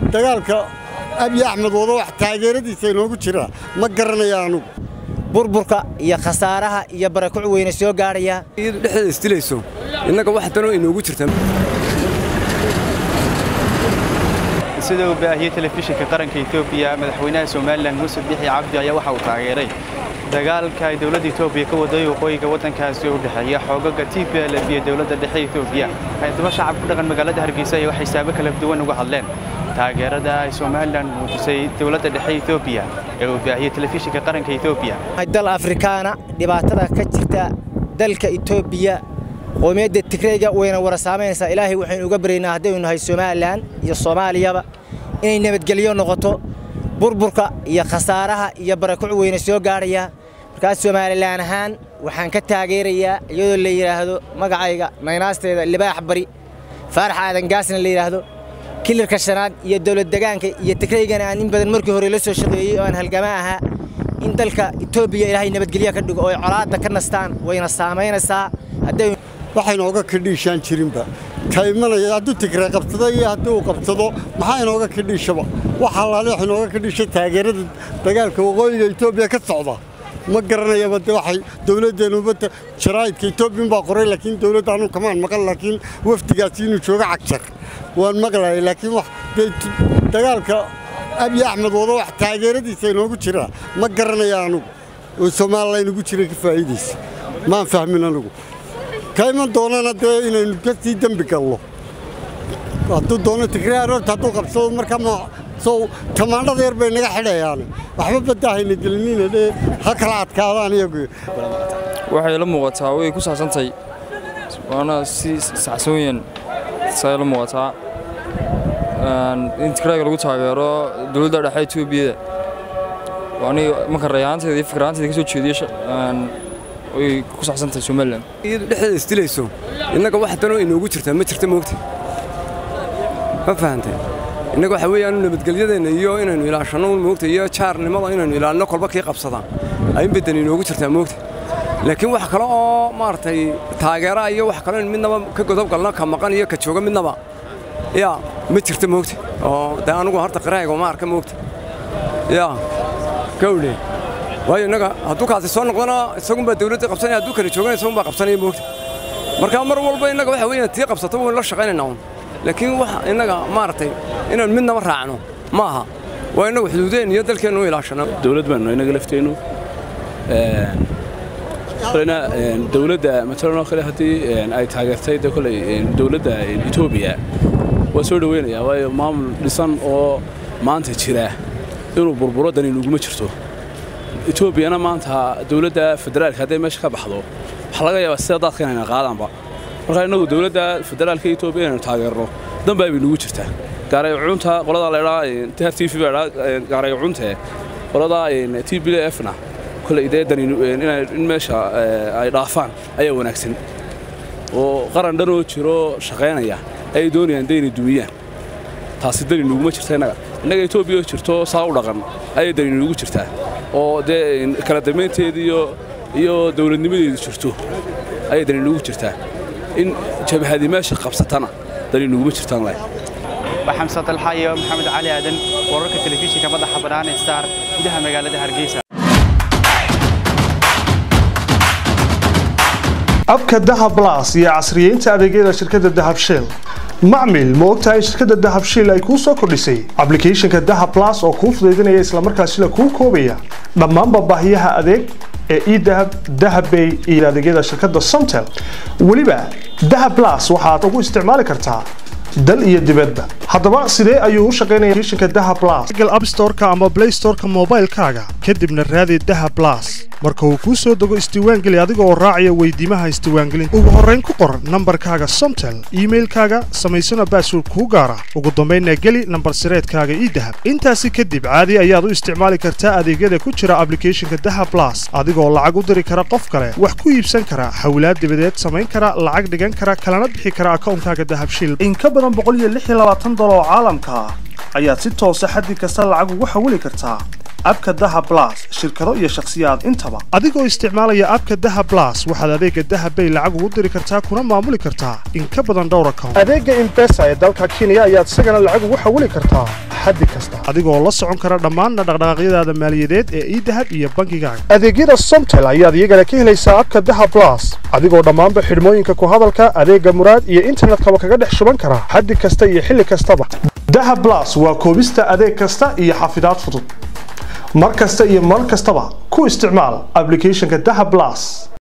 dagaalka abiy axmed wado wax taageeradiisa inoogu jira ma garanaya anugu burburka iyo khasaaraha iyo barakuc weyne soo gaadhaya iyadu dhexdeeda isdilayso innaga wax danoo inoogu jirta sida uu baahiyey telefishinka qaranka etoobiya madaxweynaha somalilan muuse bixi cabdi ayaa waxa uu taageeray dagaalka ay dowladda etoobiya ka waday waqooyiga waddankaasi u dhexeeya xoogaga t p l f iyo dowladda dhexe etoobiya haddaba shacab ku dhaqan magaalada hargeysa ayaa waxay saabo kala duwan uga hadleen taageerada ay somalilan muujisay dowladda dhexe etoobiya ee uu baahiyey telefishinka qaranka etoobiya dal afrikaana dhibaatada ka jirta dalka etoobiya qoomiyadda tigreyga wayna wara saamaynaysaa ilaahay waxaynu uga baryaynaa haddaynu nahay somalilan iyo soomaaliyaba inay nabadgelyo noqoto burburka iyo khasaaraha iyo barakuc weyne soo gaadhaya markaas somalilan ahaan waxaan ka taageerayaa iyadoo la yidhaahdo magacayga maynaasteeda libaax bari faarax aadan gaasna la yidhaahdo kilirka shanaad iyo dowlad degaanka iyo tigreygana aan in badan markii hore la soo shaqeeyey oo aan halgama ahaa in dalka etoobiya ilaahay nabadgelyo ka dhigo oo ay colaadda ka nastaan wayna saamaynaysaa hadday waxa inooga kadhiishaan jirinba ka imanaya hadduu tigree qabsado iyo haddii uu qabsado maxaa inooga kadhiishaba waxa allaale wax inooga kadhiisha taageerada dagaalka waqooyiga etoobiya ka socda ma garanayaba de waxay dowladdeenuba jaraa'idka etoobiyan baa qoray laakiin dowladda anu kamaan maqan laakiin wafdigaasi inuu joogo cagjar waan maqlayay laakiin wax dee dagaalka abiy axmed wado wax taageeradiisa inoogu jira ma garanaya anugu oo somalilan inugu jira ka faa'iidaysa maan fahmin anugu ka iman doonana dee inaynu ka sii dembi galno hadduu doono tigree aroorta hadduu qabsado marka ma sow tamaandhada yar bay naga xidhayaane waxba baddaahayna gelinina dhee ha kala adkaadaan iyagu waxay la muuqataa way ku saabsantahay waana si saxsan weeyaan say la muuqataa in tigreega lagu taageero dowladda dhexe etoobiyada aniga marka rayaanteeda iyo fikraanteeda ka soo jeediyo way ku saxsantahay somalilan iyadu dhexdeeda isdilayso innaga wax danoo inoogu jirta ma jirta moogta ma fahantay innaga waxa weeyaan nabadgelyadeenna iyo inaynu ilaashanno moogta iyo jaarnimada inaynu ilaalino kolba kii qabsadaan ayin badan inoogu jirtaa moogta laakiin wax kale oo maaragtay taageera iyo wax kale in midnaba ka godob galno ka maqan iyo ka jooga midnaba yaa ma jirta moogta oo dee anugu horta qiraayga ma arka moogta yaa gawdhe waayo innaga hadduu kaasi soo noqdona isagunbaa dawladda qabsanaya hadduu kala joogana isagunbaa qabsanaya moogta marka mar walba innaga waxa weeyaan tii qabsato waynu la shaqaynaynaa un laakiin wax innaga maaragtay inaan midnaba raacno ma aha waa innagu xuduudeen iyo dalkeennu u ilaashano dawlad baanu innaga lafteennu kolena dawladda matalan oo kale haddii ay taageertay de koley dawladda etoobiya waa soo dhoweynayaa waayo maamul dhisan oo maanta jira inuu burburo dani nuguma jirto etoobiyana maanta dawladda federaalka hadday meesha ka baxdo waxaa laga yaabaa sida daadka inayna qaadaanba marka innagu dawladda federaalka etoobiya inaynu taageerno danbaa bay nugu jirtaa gaaraycunta qoladaa laydhaa tr t v baa dhaa gaaraycunte qoladaa t b l fna koley dee dani in meesha ay dhaafaan ayaa wanaagsan oo qaran dhanoo jiro shaqaynaya ayay doonayaan dee inay dumiyaan taasi dani nuguma jirta innaga innaga etoobiya jirto saa u dhaqan ayay dani nugu jirtaa oo dee kala dambaynteeda iyo dawladnimadeedu jirto ayay dani nugu jirtaa in jabhadi meesha qabsatana dani nuguma jirtaan leh waa xamse dalxa iyo maxamed cali aadan wararka telefishinka madaxa bannaan ee star gudaha magaalada hargeysa abka dahab blas iyo casriyeynta adeegyada shirkadda dahab shell macmil ma ogtahay shirkadda dahab shell ay kuu soo kordhisay ablicathonka dahab blas oo kuu fudaydinaya islamarkaasina kuu koobaya dhammaanba baahiyaha adeeg ee edahab dahabbay iyo adeegyada shirkadda somtel weliba dahab blas waxaad ugu isticmaali kartaa dal iyo dibadba haddaba sidee ayuu u shaqaynaya applicationka dahab blas google app store-ka ama play store-ka moobaylkaaga kadibna raadi dahab blas marka uu kuu soo dego isdiiwaangeli adiga oo raacaya weydiimaha isdiiwaangelinta ugu horrayn ku qor nambarkaaga somtel iimailkaaga samaysana baasword kuu gaara ugu dambaynna geli nambar sireedkaaga idahab intaasi kadib caadi ayaad u isticmaali kartaa adeegyada ku jira ablicathonka dahab blas adigoo lacag u diri kara qof kale wax ku iibsan kara hawlaad dibadeed samayn kara lacag dhigan kara kalana bixi kara akawnkaaga dahab shil dolar oo caalamka ah ayaad si toosa xaddi kasta lacag ugu xawili kartaa abka dahab blas shirkado iyo shakhsiyaad intaba adigoo isticmaalaya abka dahab blas waxaad adeega dahab bay lacag ugu diri kartaa kuna maamuli kartaa in ka badan dhowr account adeega imbesa ee dalka kenya ayaad isagana lacag ugu xawili kartaa xaddi kasta adigoo la socon kara dhammaan dhaqdhaqaaqyadaada maaliyadeed ee idahab iyo bangigaaga adeegyada somtel ayaad iyagana ka helaysaa abka dahab blas adigoo dhammaanba xidhmooyinka ku hadalka adeega muraad iyo internetkaba kaga dhex shuban kara xaddi kasta iyo xilli kastaba dahab blas waa koobista adeeg kasta iyo xafidaad fudud mar kasta iyo mar kastaba ku isticmaal applicationka dahab blas